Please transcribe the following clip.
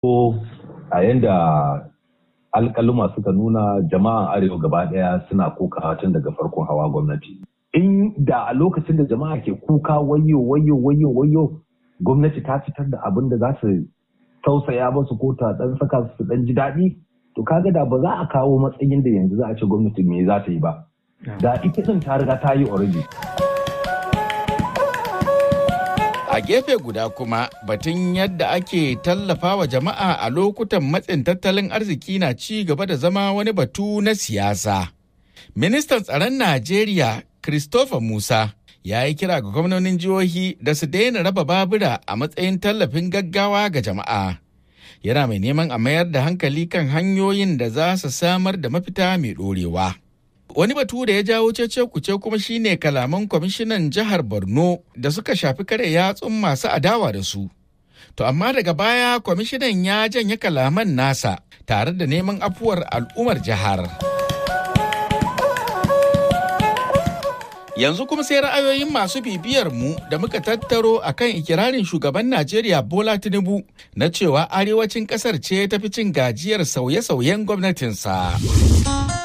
ko a yanda alkaluma suka nuna jama'an arewa gaba daya suna kokawa tun daga farkon hawa gwamnati in da a lokacin da jama'a ke kuka wayo wayo wayo wayo gwamnati ta fitar da abin da za su tausaya musu ko ta dan saka su dan ji daɗi to kaga da ba za a kawo matsayin da yanzu za a ce gwamnati me za ta yi ba da ita din ta riga ta yi already A gefe guda kuma batun yadda ake tallafa wa jama'a a lokutan matsin tattalin arziki na ci gaba da zama wani batu na siyasa. Ministan tsaron Najeriya Christopher Musa ya yi kira ga gwamnonin jihohi da su daina raba babura a matsayin tallafin gaggawa ga jama'a. Yana mai neman a mayar da hankali kan hanyoyin da za su samar da mafita mai ɗorewa. Wani batu da ya jawo cece kuce kuma shine kalaman kwamishinan jihar Borno da suka shafi kare yatsun masu adawa da su. To amma daga baya kwamishinan ya janye kalaman nasa tare da neman afuwar al'ummar jihar. Yanzu kuma sai ra'ayoyin masu bibiyar mu da muka tattaro akan ikirarin shugaban Najeriya Bola Tinubu na cewa arewacin kasar ce tafi cin gajiyar sauye-sauyen gwamnatinsa.